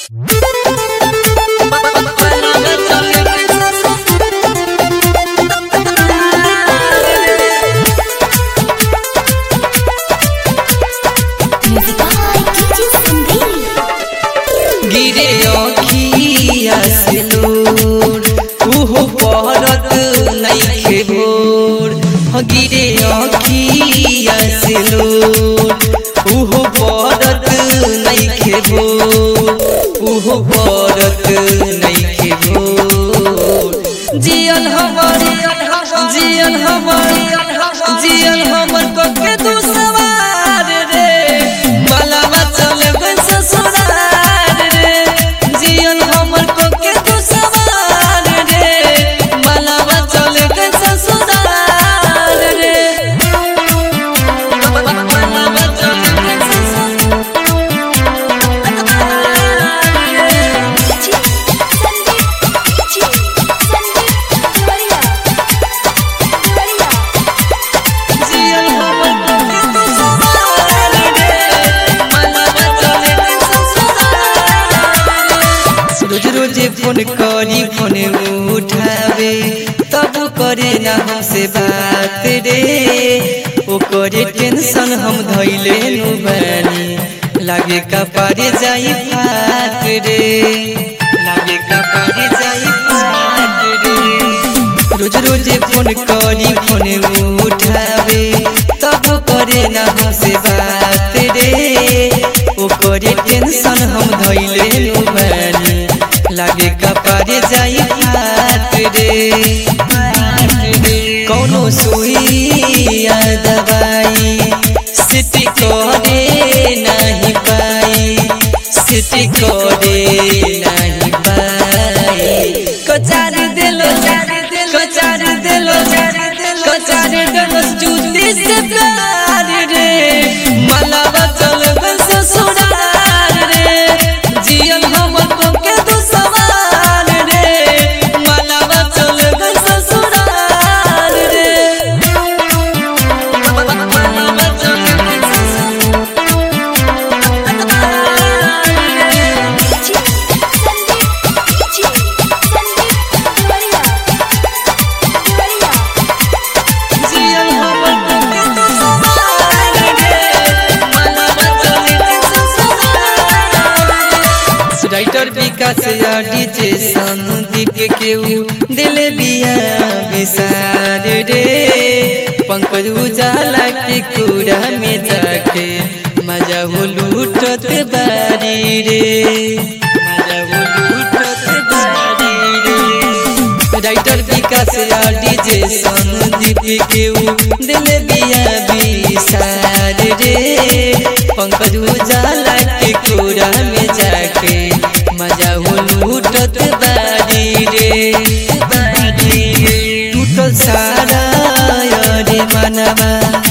Music by DJ Sandeep. गिरे अखिया से नूर उहो पहरत नइखे भोर ह गिरे अखिया से नूर उहो पहरत नइखे भोर उहो पहरत नइखे भोर जियन हमर जियन हमर जियन हमर कोके तू सवार रे मलावा चले बन ससुरार रे जियन हमर कोके तू सवार रे मलावा चले बन ससुरार रे मलावा चले बन ससुरार DJ Sandeep. DJ Sandeep. Gloria. Gloria. जियन हमर कोके तू सवार रे मलावा चले बन ससुरार रोज रोज फोन करी फोन उठावे तब करे ना हमसे बात रे ओ करे टेंशन हम धैले नु बानी लागे कपारे जाई फात रे लागे कपारे जाई फात रे रोज रोज फोन करी फोन उठावे तब करे ना हमसे बात रे ओ करे टेंशन हम धैले नु बानी लागे कपारे जाई फात रे कौनो सुइया दवाई सिटी करे नहीं पाई सिटी करे नहीं पाई कचार दिलो कचार दिलो कचार दिलो जूती से प्यार रे मलावा चल बस ससुराल रे जियन हमर को के तू सवार रे मलावा चल बस ससुराल रे मलावा चल बस DJ Sandeep. DJ Sandeep. Gloria. Gloria. जियन हमर को के तू सवार रे मलावा चल बस ससुराल राइटर विकास या डीजे संदीप केहू दिल बिया विसार रे पंकज उजाला के कूड़ा में जाके मजा हो लूटत बारी रे मजा हो लूटत बारी रे राइटर विकास या डीजे संदीप केहू दिल बिया विसार रे पंकज उजाला के कोरा में जाके मजा हो लूटत बारी रे बारी रे टूटल सारा रे मनवा